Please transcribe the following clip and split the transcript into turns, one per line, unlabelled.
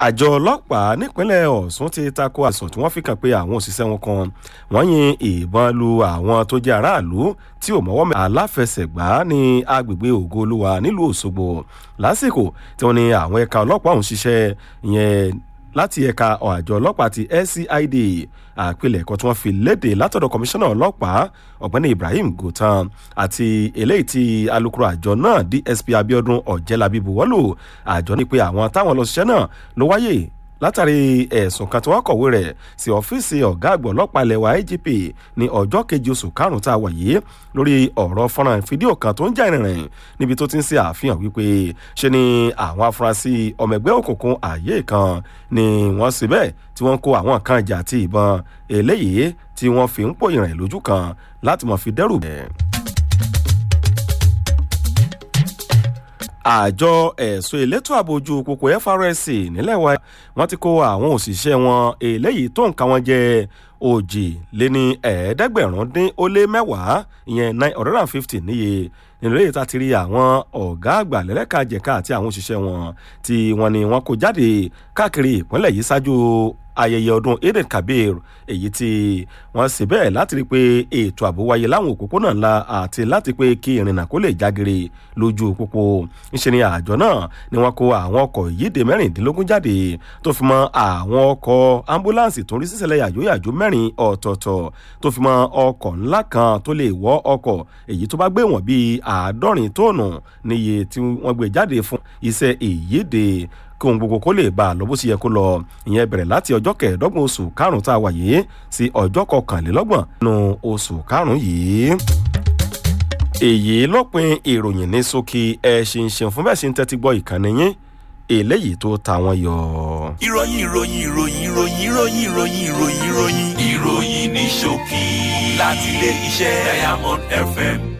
àjọ ọlọ́pàá nípínlẹ̀ ọ̀sùn ti tako àsùn tí wọ́n fi kàn pé àwọn òṣìṣẹ́ wọn kan wọ́n yin ìbọn lu àwọn tó jẹ́ aráàlú tí ò mọ́wọ́ mẹ́ aláfẹsẹ̀gbá ní agbègbè ògo olúwa nílùú òṣogbo lásìkò tí wọ́n ní àwọn ẹ̀ka ọlọ́pàá ọ̀hún ṣiṣẹ́ ìyẹn láti ẹ̀ka àjọ ọlọ́pàá ti scid àpilẹ̀kọ tí wọ́n fi léde látọ̀dọ̀ kọmíṣánná ọlọ́pàá ọ̀gbẹ́ni ibrahim gotan àti eléyìí tí alukoro àjọ náà dsp abiodun ọ̀jẹ̀lábí buwọ́lù àjọ ní pé àwọn táwọn lọ ṣiṣẹ́ náà ló wáyé látàrí ẹ̀sùn kan tí wọ́n kọ̀wé rẹ̀ sí ọ́fíìsì ọ̀gá àgbọ̀ ọlọ́pàá ilẹ̀ wa igp ní ọjọ́ kejì oṣù karùn-ún tá a wà yìí lórí ọ̀rọ̀ fọ́nrán fídíò kan tó ń jà ìrìnrìn níbi tó ti ń ṣe àfihàn wípé ṣe ni àwọn afurasí ọmọ ẹgbẹ́ òkùnkùn ààyè kan ni wọ́n ṣe bẹ́ẹ̀ tí wọ́n kó àwọn kan ìjà àti ìbọn eléyìí tí wọ́n fi ń pò ìrìn lójú kan láti mọ̀ fi dẹ́rù bẹ́ẹ̀. àjọ ẹ̀sùn elétò ààbò ojú pópó FRSC nílẹ̀ wa wọ́n ti kó àwọn òṣìṣẹ́ wọn eléyìí tó nǹkan wọn jẹ́ òjì lé ní ẹ̀ẹ́dẹ́gbẹ̀rún dín ó lé mẹ́wàá ìyẹn nine hundred and fifty níye nínú èyí tá a ti rí àwọn ọ̀gá àgbà lẹ́lẹ́kàjẹ̀ka àti àwọn òṣìṣẹ́ wọn tí wọ́n ní wọ́n kó jáde káàkiri ìpínlẹ̀ yìí ṣáájú ayẹyẹ ọdún eid kabir èyí tí wọ́n sì bẹ́ẹ̀ láti rí i pé ètò ààbò wáyé láwọn òpópónà ńlá àti láti pé kí ìrìnnà kó lè jágere lójú pópó ńṣe ni àjọ náà ni wọ́n kó àwọn ọkọ̀ yíde mẹ́rìndínlógún jáde tó fi mọ́ àwọn ọkọ̀ ambulance tó ń rí sísẹ̀lẹ̀ yàjóyàjó mẹ́rin ọ̀tọ̀ọ̀tọ̀ tó fi mọ́ ọkọ̀ ńlá kan tó lè wọ́ ọkọ̀ èyí tó bá gbé wọ̀n bíi àádọ́rin tóònù níye tí wọ́n gbé jáde fún iṣẹ́ ìyíde kí ohun gbogbo kó lè bá a lọ bó ṣe yẹ kó lọ ìyẹn bẹ̀rẹ̀ láti ọjọ́ kẹẹ̀ẹ́dọ́gbọ̀n oṣù karùn-ún tá a wà yìí sí ọjọ́ kọkànlélọ́gbọ̀n nínú oṣù karùn-ún yìí. èyí lópin ìròyìn ní ṣókí ẹ ṣe ń ṣeun fún bẹ́ẹ̀ ṣe ń tẹ́tí gbọ́ ìkànnì yín eléyìí tó ta wọn yọ.
ìròyìn ìròyìn ìròyìn ìròyìn ìròyìn ìròyìn ìròyìn ìròyìn ìròyìn ní ṣókí láti ilé iṣẹ́ diamond fm